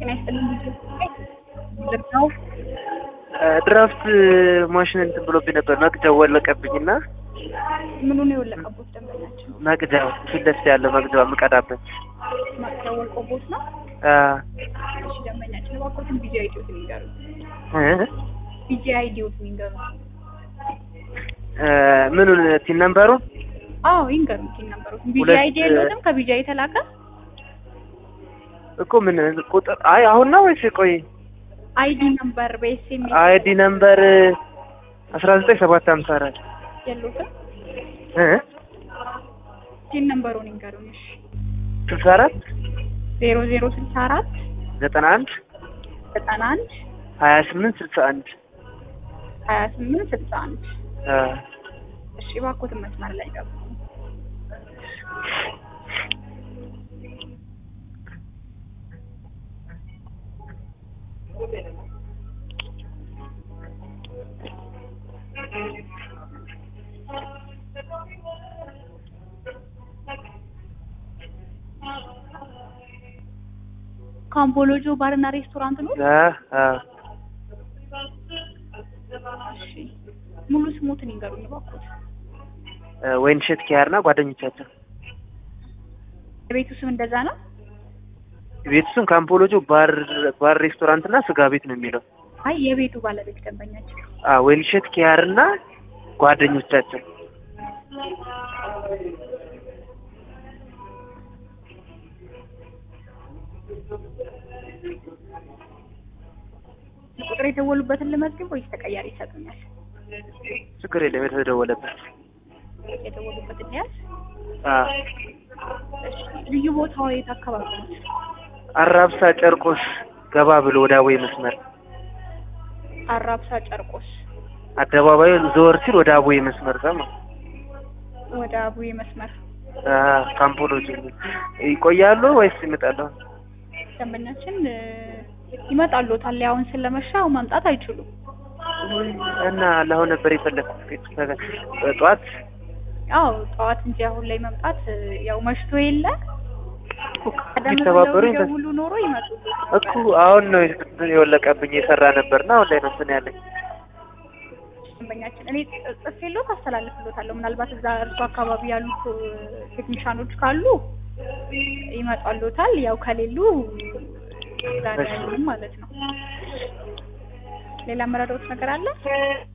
ጤና ይስጥልኝ። ነው ድራፍት ማሽን እንትን ብሎብኝ ነበር። መቅጃው ወለቀብኝና ምኑ ነው የወለቀቦት? ደንበኛችን መቅጃው ፊት ለፊት ያለው መቅጃው የምቀዳበት ማቅረብ ወልቆቦት ነው። አ እሺ ደንበኛችን እባክዎትን ቢጂ አይዲዎት ይንገሩ። እ ቢጂ አይዲዎት ይንገሩ። እ ምኑን ቲን ነምበሩ አዎ ይንገሩ። ቲን ነበሩት ቢጂ ሁለት- አይዲ የለውም። ከቢጂ የተላከ እኮ ምን ቁጥር አይ አሁን ነው ወይስ ቆይ አይዲ ነምበር በኤስኤምኤስ አይዲ ነምበር አስራ ዘጠኝ ሰባት ሀምሳ አራት የለውም። እ ቲን ነምበሩን ይንገሩን። እሺ ስልሳ አራት ዜሮ ዜሮ ስልሳ አራት ዘጠና አንድ ዘጠና አንድ ሀያ ስምንት ስልሳ አንድ ሀያ ስምንት ስልሳ አንድ አ እሺ እባክዎትን መስመር ላይ ገቡ። ካምቦሎጆ ባርና ሬስቶራንት ነው። አ አ እሺ ሙሉ ስሞትን ይንገሩኝ እባክዎት። ወይንሸት ኪያርና ጓደኞቻቸው የቤቱ ስም እንደዛ ነው። ቤቱ ስም ካምፖሎጆ ባር ባር ሬስቶራንት እና ስጋ ቤት ነው የሚለው። አይ የቤቱ ባለቤት ደንበኛችን አ ወይንሸት ኪያርና ጓደኞቻቸው ቁጥር የደወሉበትን ልመዝግብ ወይስ ተቀያሪ ይሰጡኛል? ችግር የለም የተደወለበት የደወሉበትን ያዝ። አ እሺ ልዩ ቦታው የት አካባቢ ነው? አራብሳ ጨርቆስ ገባ ብሎ ወደ አቦይ መስመር አራብሳ ጨርቆስ አደባባዩ ዞር ሲል ወደ አቦይ መስመር ጋር ነው። ወደ አቡዬ መስመር አ ካምፖሎጆ ይቆያሉ ወይስ ይመጣሉ? ደንበኛችን እ፣ ይመጣሉታል። አሁን ስለመሻው መምጣት አይችሉም። እና ለአሁን ነበር የፈለግኩት ጠዋት አዎ ጠዋት እንጂ አሁን ላይ መምጣት እ፣ ያው መሽቶ የለ ቀደም ብለው ቢተባበሩኝ ደስ- ቢደውሉ ኖሮ ይመጡሉ እኮ አሁን ነው የወለቀብኝ የሰራ ነበርና አሁን ላይ ነው እንትን ያለኝ። ደንበኛችን እኔ ጥ- ጽፌሎት አስተላልፍሎታለሁ። ምናልባት እዛ እርሱ አካባቢ ያሉት እ፣ ቴክኒሻኖች ካሉ ይመጣሉታል። ያው ከሌሉ ዛሬ እሺ። አይሆንም ማለት ነው። ሌላ መረዳዎት ነገር አለ?